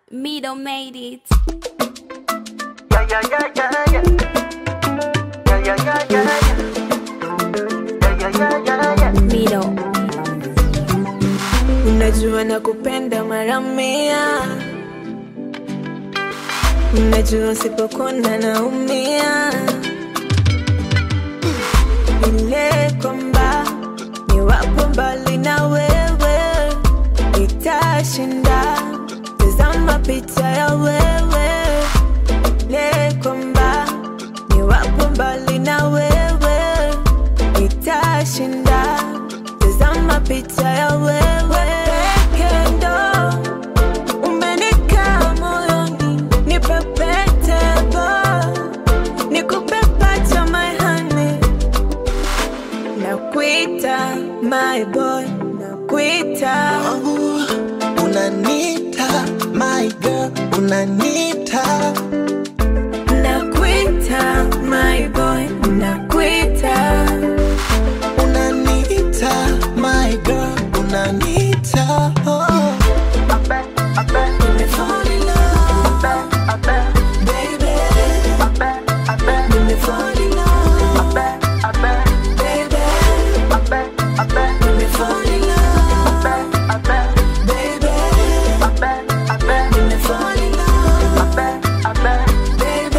Mido made it. Yeah, yeah, yeah, yeah, yeah. Yeah, yeah, yeah, yeah, yeah. Yeah, yeah, yeah, yeah, yeah. Mido. Unajua nakupenda mara mia, unajua usipokona naumia, ile kwamba niwapo mbali na wewe itashinda. Tazama picha ya wewe, ile kwamba niwapo mbali na wewe itashinda. Tazama picha ya wewe peke ndo umenikaa moyoni, nipe pete ba nikupe pacha my honey, nakuita my boy, nakuita wangu unanita my girl unanita nakuita my boy, nakuita unanita my girl unanita oh. I bet, I bet, Fall in love, I bet, baby. I bet, I bet, Fall in love, I bet, I bet, baby. I bet, I bet, Fall in love, I bet, baby. I bet, I bet, Fall in love, I bet, I bet. baby.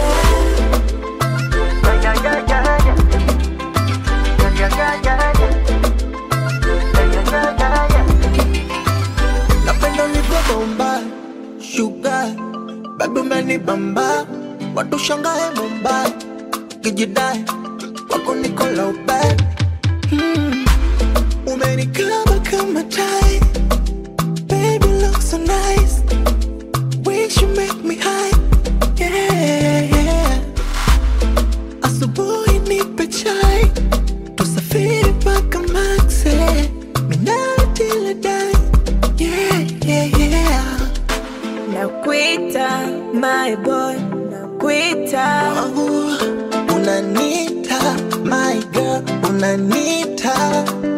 Yeah, yeah, yeah, yeah, yeah. Yeah, yeah, yeah, yeah, yeah. Yeah, yeah, yeah, yeah, yeah. napenda ulivyobomba shuga babi umenibamba watu shangae mumbai kijidai wako nikola ubai hmm. umenikaba kama tai baby look so nice wish you make me high yeah, yeah. asubuhi nipe chai tusafiri mpaka maxe minatiledai yeah, yeah, yeah. Nakuita my boy, nakuita wangu unanita my girl unanita